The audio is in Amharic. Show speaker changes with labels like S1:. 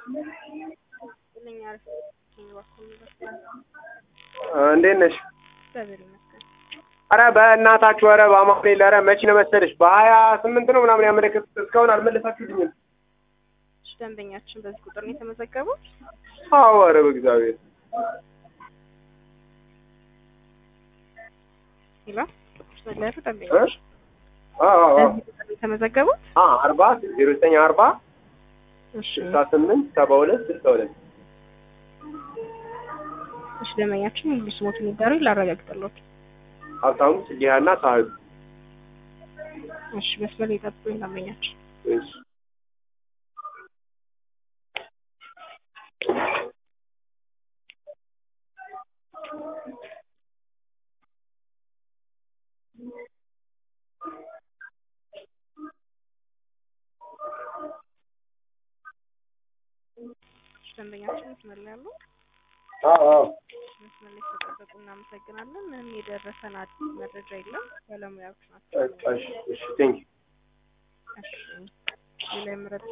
S1: እንዴት ነሽ?
S2: እግዚአብሔር ይመስገን።
S1: አረ በእናታችሁ ኧረ በአማኑኤል ኧረ መቼ ነው መሰለሽ በሀያ ስምንት ነው ምናምን ያመለከቱት እስካሁን አልመለሳችሁልኝም።
S2: እሺ፣ ደንበኛችን በዚህ ቁጥር ነው የተመዘገቡት?
S1: አዎ ኧረ በእግዚአብሔር
S2: ይላ ስለያሉ ደንበኛች
S1: አዎ አዎ
S2: በዚህ ቁጥር ነው የተመዘገቡት?
S1: አ አርባ ዜሮ ዘጠኝ አርባ
S2: እሺ፣
S1: ስልሳ ስምንት ሰባ ሁለት ስልሳ ሁለት
S2: እሺ፣ ደንበኛችን ሙሉ ስሞትን ይንገሩኝ ላረጋግጥልዎት።
S1: ሀብታሙ ጽጌሃና ሳህሉ
S2: እሺ፣ መስመር ላይ ይጠብቁኝ ደንበኛችን።
S1: እሺ
S2: እሺ፣ ደንበኛችን መስመር ላይ ያሉ
S1: አዎ አዎ
S2: መስመር ላይ ስለጠበቁ እናመሰግናለን። ምንም የደረሰን አዲስ መረጃ የለም። ባለሙያዎች ናቸው።
S1: እሺ እሺ ቴንኪው
S2: እሺ፣ ሌላ የምረጥ